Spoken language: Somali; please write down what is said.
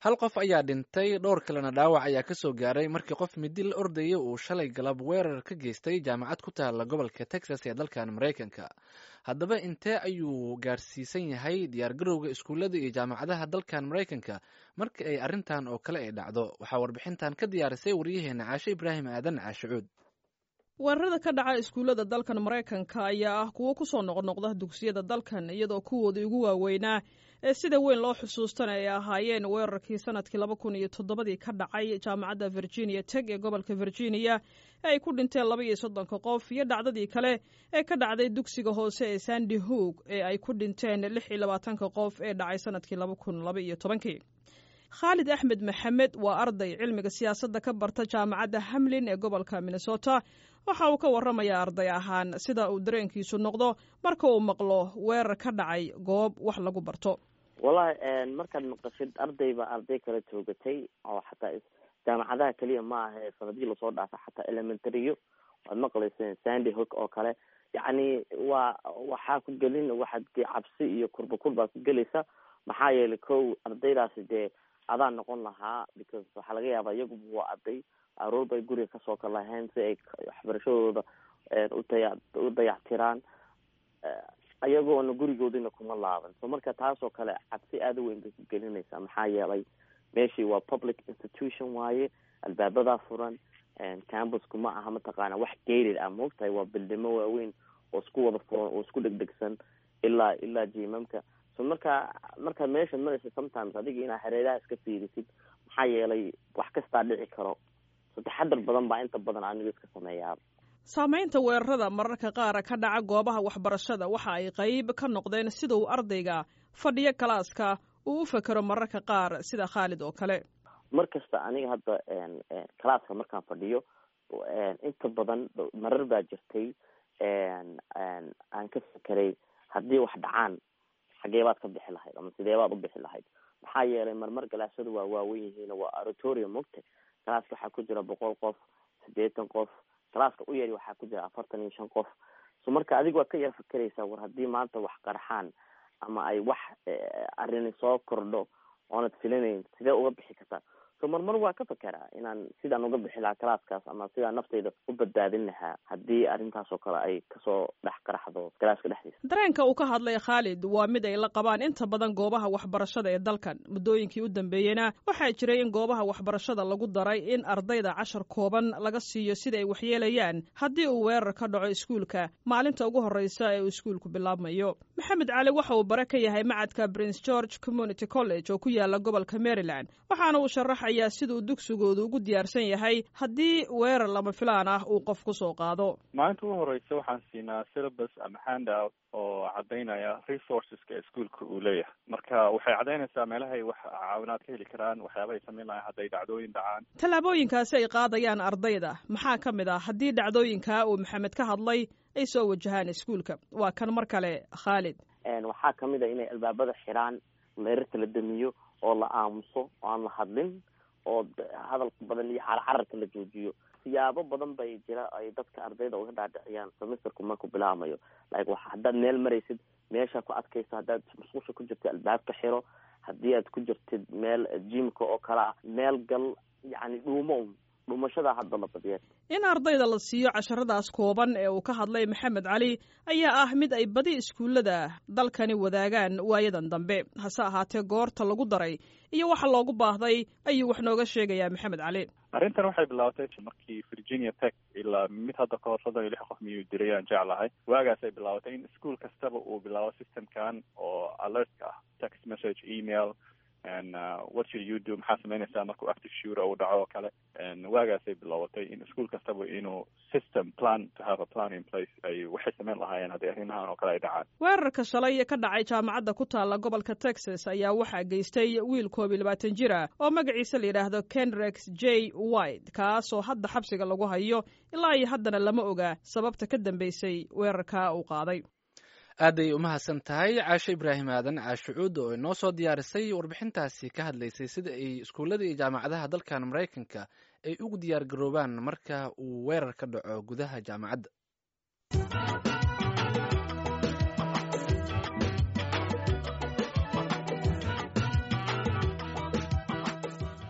hal qof ayaa dhintay dhowr kalena dhaawac ayaa kasoo gaaray markii qof midi la ordaya uu shalay galab weerar ka geystay jaamacad ku taala gobolka texas ee dalkan maraykanka haddaba intee ayuu gaarsiisan yahay diyaargarowga iskuullada iyo jaamacadaha dalkan maraykanka marka ay arrintan oo kale ay dhacdo waxaa warbixintan ka diyaarisay waryaheena caashe ibraahim aadan caashicuud weerarada ka dhaca iskuullada dalkan maraykanka ayaa ah kuwo kusoo noqnoqda dugsiyada dalkan iyadoo kuwoodii ugu waaweynaa ee sida weyn loo xusuustana ay ahaayeen weerarkii sanadkii laba kun iyo toddobadii ka dhacay jaamacadda virginia teg ee gobolka virginia ee ay ku dhinteen laba iyo soddonka qof iyo dhacdadii kale ee ka dhacday dugsiga hoose ee sandy hoog ee ay ku dhinteen lix iyo labaatanka qof ee dhacay sanadkii laba kun laba iyo tobankii khaalid axmed maxamed waa arday cilmiga siyaasadda ka barta jaamacadda hamlin ee gobolka minnesota waxa uu ka warramayaa arday ahaan sida uu dareenkiisu noqdo marka uu maqlo weerar ka dhacay goob wax lagu barto wallahi markaad maqashid arday baa arday kala toogatay oo xataa jaamacadaha keliya ma aha ee sanadihii lasoo dhaafay xataa elementaryyo waad maqlayseen sandy hook oo kale yacni waa waxaa ku gelin waxaad cabsi iyo kurba kurbaad ku gelaysa maxaa yeelay kow ardaydaasi dee adaa noqon lahaa because waxaa laga yaabaa iyaguba waa arday aroor bay guriga kasoo kalaheen si ay waxbarashadooda utaya u dayactiraan ayagoona gurigoodina kuma laaban so marka taasoo kale cabsi aada u weyn bay ku gelinaysaa maxaa yeelay meeshii waa public institution waaye albaabadaa furan campusku ma aha mataqaana wax gated ah maogtahay waa bildimo waaweyn oo isku wada furan oo isku dhegdhegsan ilaa ilaa jimamka so marka markaad meesha maraysa sometimes adiga inaa hareeraha iska fiirisid maxaa yeelay wax kastaa dhici karo so taxadar badan baa inta badan aniga iska sameeyaa saamaynta weerarada mararka qaar ka dhaca goobaha waxbarashada waxa ay qayb ka noqdeen sida uu ardayga fadhiyo kalaaska uu u fekero mararka qaar sida khaalid oo kale mar kasta aniga hadda kalaaska markaan fadhiyo inta badan marar baa jirtay aan ka fekeray haddii wax dhacaan xagee baad ka bixi lahayd ama sidee baad u bixi lahayd maxaa yeelay marmar galaasadu waa waawen yihiin waa oratorium mogta kalaaska waxaa ku jira boqol qof siddeetan qof kalaaska u yari waxaa ku jira afartan iyo shan qof so marka adiga waad ka yar fakeraysaa war haddii maanta wax qarxaan ama ay wax arrini soo kordho oonad filinayn sidee uga bixi kartaa so marmar waa ka fekeraa inaan sidaan uga bixi lahaa kalaaskaas ama sidaan naftayda u badbaadin lahaa haddii arrintaas oo kale ay kasoo dhex qaraxdo kalaaska dhexdiisa dareenka uu ka hadlay khaalid waa mid ay la qabaan inta badan goobaha waxbarashada ee dalkan muddooyinkii u dambeeyeyna waxaa jiray in goobaha waxbarashada lagu daray in ardayda cashar kooban laga siiyo sida ay waxyeelayaan haddii uu weerar ka dhaco iskuulka maalinta ugu horreysa ee uu iskuulku bilaabmayo maxamed cali waxa uu bare ka yahay macadka prince george community college oo ku yaala gobolka maryland waxaana uu sharaxayaa siduu dugsigoodu ugu diyaarsan yahay haddii weerar lama filaan ah uu qof kusoo qaado maalinta ugu horeysa waxaan siinaa syllabus ama handout oo cadaynaya resourceska iskuolka uu leeyahay marka waxay cadaynaysaa meelahay wax caawinaad ka heli karaan waxyaabahay samayn lahayn hadday dhacdooyin dhacaan tallaabooyinkaasi ay qaadayaan ardayda maxaa ka mid ah haddii dhacdooyinkaa uu maxamed ka hadlay ay soo wajahaan iskuulka waa kan mar kale khaalid waxaa kamid a inay albaabada xiraan leerarka la damiyo oo la aamuso oo aan la hadlin oo hadalka badan iyo carcararka la joojiyo siyaabo badan bay jira ay dadka ardayda uga dhaadhiciyaan semesterku markuu bilaamayo like wa haddaad meel maraysid meesha ku adkayso haddaad musqusha ku jirtid albaabka xiro haddii aad ku jirtid meel jimka oo kale ah meel gal yacni dhuumo un dhumashada hadda la badiya in ardayda la siiyo casharadaas kooban ee uu ka hadlay maxamed cali ayaa ah mid ay badi iskuullada dalkani wadaagaan waayadan dambe hase ahaatee goorta lagu daray iyo waxa loogu baahday ayuu wax nooga sheegayaa maxamed cali arrintan waxay bilaabatay markii virginia tech ilaa mid hadda ka hor soddon iyo lix qof miyuu diray aan jeclahay waagaas ay bilaabatay in ischool kastaba uu bilaabo systemkan oo alertka ah text message email and uh, what should you do maxaa samaynaysaa markuu active shooter uu dhaco oo kale waagaasay bilaabatay in ischool kastaba inuu system plan to have a plan in place ay waxay samayn lahaayeen haddii arrimahan oo kale ay dhacaan weerarka shalay ka dhacay jaamacadda ku taalla gobolka texas ayaa waxaa geystay wiil koob iyo labaatan jir ah oo magaciisa la yidhaahdo kenrex j white kaasoo hadda xabsiga lagu hayo ilaa iyo haddana lama oga sababta ka dambeysay weerarka uu qaaday aaday umahadsan tahay caashe ibraahim aadan caashe cuud oo inoo soo diyaarisay warbixintaasi ka hadlaysay sida ay iskuullada iyo jaamacadaha dalkan maraykanka ay ugu diyaar garoobaan marka uu weerar ka dhaco gudaha jaamacadda